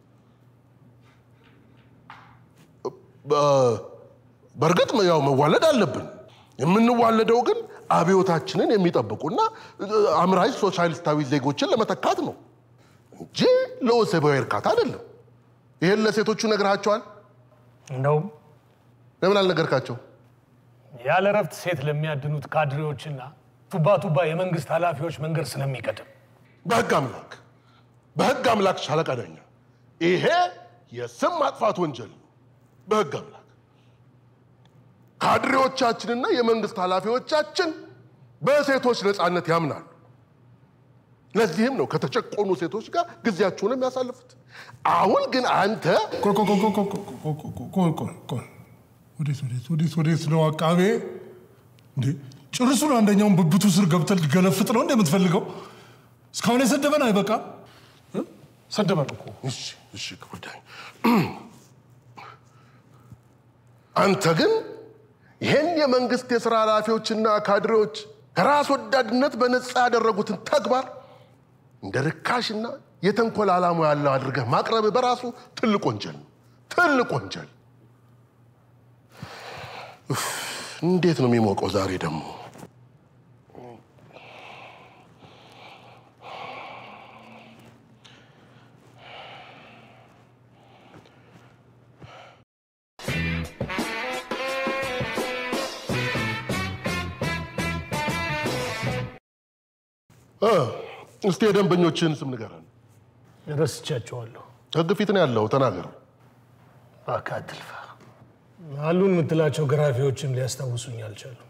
በ- በእርግጥ ያው መዋለድ አለብን። የምንዋለደው ግን አብዮታችንን የሚጠብቁና አምራች ሶሻሊስታዊ ዜጎችን ለመተካት ነው እንጂ ለወሲባዊ እርካታ አይደለም። ይሄን ለሴቶቹ ነግርሃቸዋል? እንደውም ለምን አልነገርካቸው? ያለ እረፍት ሴት ለሚያድኑት ካድሬዎችና ቱባ ቱባ የመንግስት ኃላፊዎች መንገድ ስለሚቀድም በህግ አምላክ በህግ አምላክ ሻለቃ ዳኛ፣ ይሄ የስም ማጥፋት ወንጀል ነው። በህግ አምላክ ካድሬዎቻችንና የመንግስት ኃላፊዎቻችን በሴቶች ነፃነት ያምናሉ። ለዚህም ነው ከተጨቆኑ ሴቶች ጋር ጊዜያችሁን የሚያሳልፉት። አሁን ግን አንተ ቆይ ቆይ ቆይ ቆይ ቆይ ቆይ ቆይ ቆይ ቆይ ቆይ ወዴት ወዴት ወዴት ወዴት ነው አቃቤ? እንዴ ጭርሱን አንደኛውን ብብቱ ስር ገብተህ ልትገለፍጥ ነው እንደ የምትፈልገው? እስካሁን የሰደበን አይበቃ? ሰደበን እኮ እሺ እሺ ክቡር ዳኛ፣ አንተ ግን ይህን የመንግስት የሥራ ኃላፊዎችና ካድሬዎች ከራስ ወዳድነት በነፃ ያደረጉትን ተግባር እንደ ርካሽና የተንኮል ዓላማ ያለው አድርገህ ማቅረብ በራሱ ትልቅ ወንጀል ነው። ትልቅ ወንጀል። ኡፍ፣ እንዴት ነው የሚሞቀው ዛሬ ደግሞ? እ፣ እስቲ የደንበኞችን ስም ንገረን። ረስቻቸዋለሁ። ህግ ፊት ነው ያለው፣ ተናገር። እባክህ አትልፋ። አሉን የምትላቸው ገራፊዎችም ሊያስታውሱኝ አልቻሉም።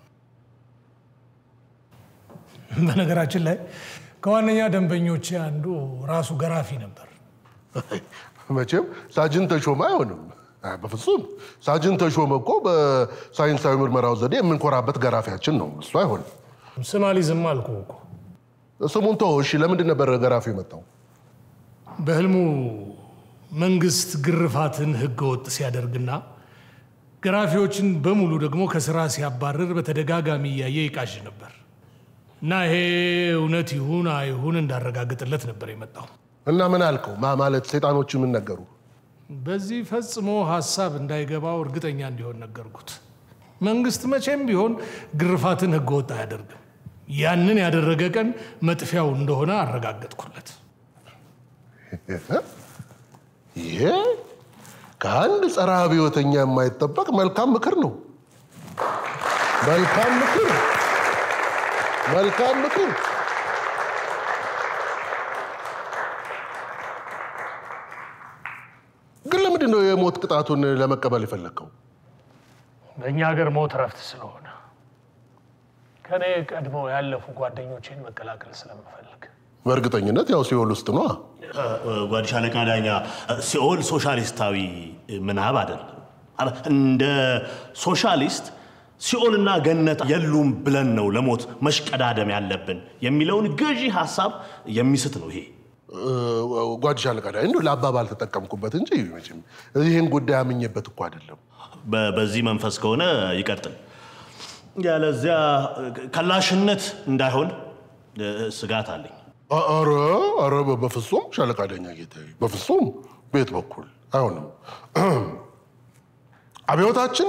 በነገራችን ላይ ከዋነኛ ደንበኞቼ አንዱ ራሱ ገራፊ ነበር። መቼም ሳጅን ተሾመ አይሆንም። አይ፣ በፍጹም ሳጅን ተሾመ እኮ በሳይንሳዊ ምርመራው ዘዴ የምንኮራበት ገራፊያችን ነው። እሱ አይሆንም። ስም አልይዝም አልኩህ እኮ። ስሙን ተወው። እሺ፣ ለምንድን ነበር ገራፊው የመጣው? በህልሙ መንግስት ግርፋትን ህገ ወጥ ሲያደርግና ገራፊዎችን በሙሉ ደግሞ ከስራ ሲያባርር በተደጋጋሚ እያየ ይቃዥ ነበር እና ይሄ እውነት ይሁን አይሁን እንዳረጋግጥለት ነበር የመጣው። እና ምን አልከው? ማ ማለት ሰይጣኖቹ ምን ነገሩ? በዚህ ፈጽሞ ሀሳብ እንዳይገባው እርግጠኛ እንዲሆን ነገርኩት። መንግስት መቼም ቢሆን ግርፋትን ህገ ወጥ አያደርግም። ያንን ያደረገ ቀን መጥፊያው እንደሆነ አረጋገጥኩለት። ይሄ ከአንድ ጸረ አብዮተኛ የማይጠበቅ መልካም ምክር ነው። መልካም ምክር፣ መልካም ምክር። ግን ለምንድን ነው የሞት ቅጣቱን ለመቀበል የፈለግከው? በእኛ ሀገር ሞት እረፍት ስለሆነ ከኔ ቀድመው ያለፉ ጓደኞቼን መቀላቀል ስለምፈልግ በእርግጠኝነት ያው ሲኦል ውስጥ ነዋ። ጓድ ሻለቃ ዳኛ ሲኦል ሶሻሊስታዊ ምናብ አይደለም። አለ- እንደ ሶሻሊስት ሲኦልና ገነት የሉም ብለን ነው ለሞት መሽቀዳደም ያለብን የሚለውን ገዢ ሀሳብ የሚስት ነው ይሄ። ጓድ ሻለቃ ዳኝ እንደው ለአባባል ተጠቀምኩበት እንጂ መቼም ይህን ጉዳይ አምኜበት እኮ አይደለም። በ- በዚህ መንፈስ ከሆነ ይቀጥል። ያለዚያ ከላሽነት እንዳይሆን እ፣ ስጋት አለኝ። አረ አረ በፍጹም ሻለቃ ዳኛ ጌታዬ፣ በፍጹም ቤት በኩል አይሆንም። አብዮታችን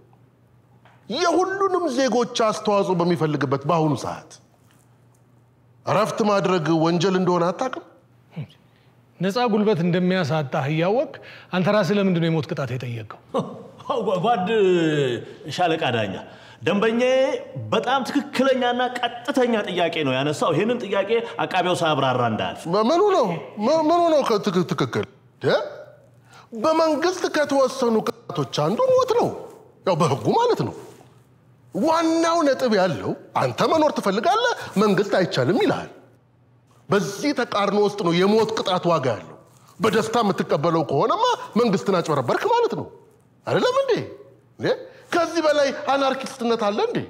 የሁሉንም ዜጎች አስተዋጽኦ በሚፈልግበት በአሁኑ ሰዓት እረፍት ማድረግ ወንጀል እንደሆነ አታውቅም? ነፃ ጉልበት እንደሚያሳጣህ እያወቅ አንተ ራስህ ለምንድን ነው የሞት ቅጣት የጠየቀው? ጓድ ሻለቃ ዳኛ ደንበኛዬ በጣም ትክክለኛና ቀጥተኛ ጥያቄ ነው ያነሳው። ይህንን ጥያቄ አቃቢው ሳያብራራ እንዳያልፍ። ምኑ ነው ም- ምኑ ነው ከትክ- ትክክል? ደ? በመንግስት ከተወሰኑ ቅጣቶች አንዱ ሞት ነው፣ ያው በህጉ ማለት ነው። ዋናው ነጥብ ያለው አንተ መኖር ትፈልጋለህ፣ መንግስት አይቻልም ይልሃል። በዚህ ተቃርኖ ውስጥ ነው የሞት ቅጣት ዋጋ ያለው። በደስታ የምትቀበለው ከሆነማ መንግስትን አጭበረበርክ ማለት ነው። አይደለም እንዴ? እንዴ? ከዚህ በላይ አናርኪስትነት አለ እንዴ?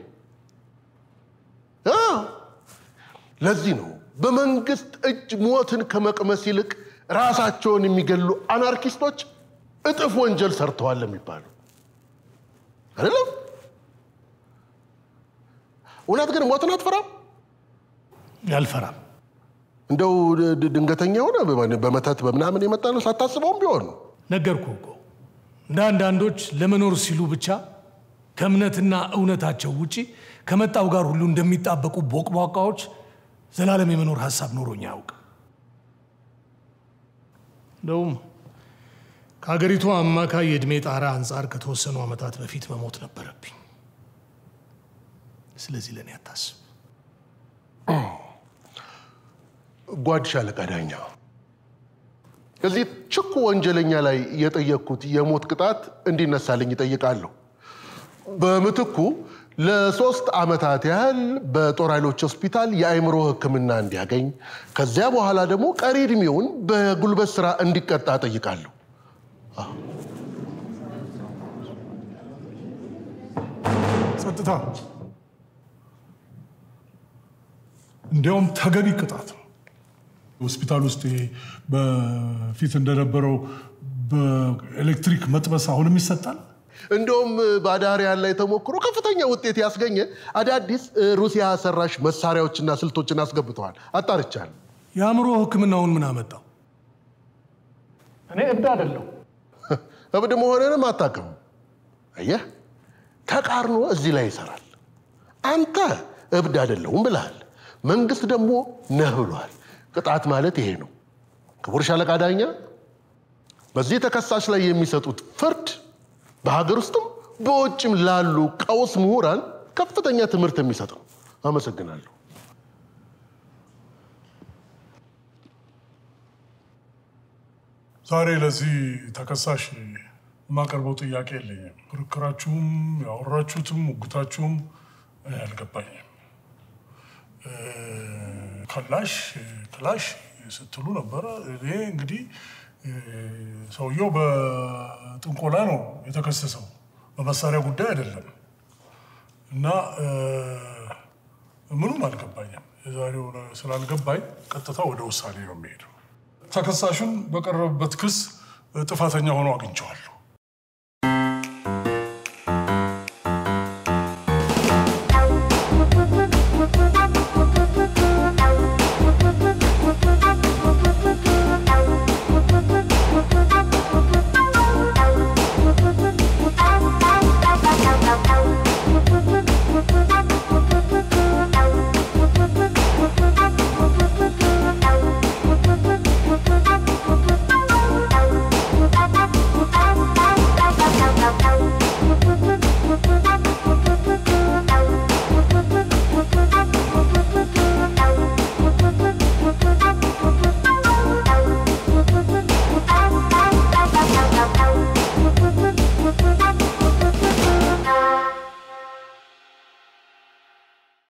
አ ለዚህ ነው በመንግስት እጅ ሞትን ከመቅመስ ይልቅ ራሳቸውን የሚገሉ አናርኪስቶች እጥፍ ወንጀል ሰርተዋል የሚባለው አይደለም። እውነት ግን ሞትን አትፈራም? አልፈራም። እንደው ድ- ድ- ድንገተኛ ሆነ በመተት በምናምን የመጣ ነው ሳታስበውም ቢሆን ነገርኩ እኮ እንደ አንዳንዶች ለመኖር ሲሉ ብቻ ከእምነትና እውነታቸው ውጪ ከመጣው ጋር ሁሉ እንደሚጣበቁ ቦቅቧቃዎች ዘላለም የመኖር ሀሳብ ኖሮኝ አያውቅም። እንደውም ከሀገሪቱ አማካይ የዕድሜ ጣራ አንጻር ከተወሰኑ ዓመታት በፊት መሞት ነበረብኝ። ስለዚህ ለእኔ አታስብ። ጓድ ሻለቃ ዳኛ እዚህ ችኩ ወንጀለኛ ላይ የጠየቅኩት የሞት ቅጣት እንዲነሳልኝ ይጠይቃለሁ። በምትኩ ለሶስት ዓመታት ያህል በጦር ኃይሎች ሆስፒታል የአእምሮ ሕክምና እንዲያገኝ ከዚያ በኋላ ደግሞ ቀሪ ዕድሜውን በጉልበት ስራ እንዲቀጣ ጠይቃለሁ። ጸጥታ እንዲያውም ተገቢ ቅጣት ነው። ሆስፒታል ውስጥ ይሄ በፊት እንደነበረው በኤሌክትሪክ መጥበስ አሁንም ይሰጣል። እንደውም በአዳሪያን ላይ ተሞክሮ ከፍተኛ ውጤት ያስገኘ አዳዲስ እ, ሩሲያ ሰራሽ መሳሪያዎችና ስልቶችን አስገብተዋል። አጣርቻለሁ። የአእምሮ ሕክምናውን ምን አመጣው? እኔ እብድ አይደለሁ። እብድ መሆንንም አታውቅም። አየህ፣ ተቃርኖ እዚህ ላይ ይሰራል። አንተ እብድ አይደለሁም ብለሃል፣ መንግስት ደግሞ ነህ ብሏል። ቅጣት ማለት ይሄ ነው። ክቡር ሻለቃ ዳኛ፣ በዚህ ተከሳሽ ላይ የሚሰጡት ፍርድ በሀገር ውስጥም በውጭም ላሉ ቀውስ ምሁራን ከፍተኛ ትምህርት የሚሰጥ ነው። አመሰግናለሁ። ዛሬ ለዚህ ተከሳሽ የማቀርበው ጥያቄ የለኝም። ክርክራችሁም ያወራችሁትም ሙግታችሁም እኔ አልገባኝም። እ፣ ከላሽ ክላሽ ስትሉ ነበረ። እኔ እንግዲህ እ፣ ሰውየው በጥንቆላ ነው የተከሰሰው በመሳሪያ ጉዳይ አይደለም እና እ፣ ምኑም አልገባኝም። የዛሬው ስላልገባኝ ቀጥታ ወደ ውሳኔ ነው የሚሄደው። ተከሳሹን በቀረበበት ክስ ጥፋተኛ ሆኖ አግኝቼዋለሁ።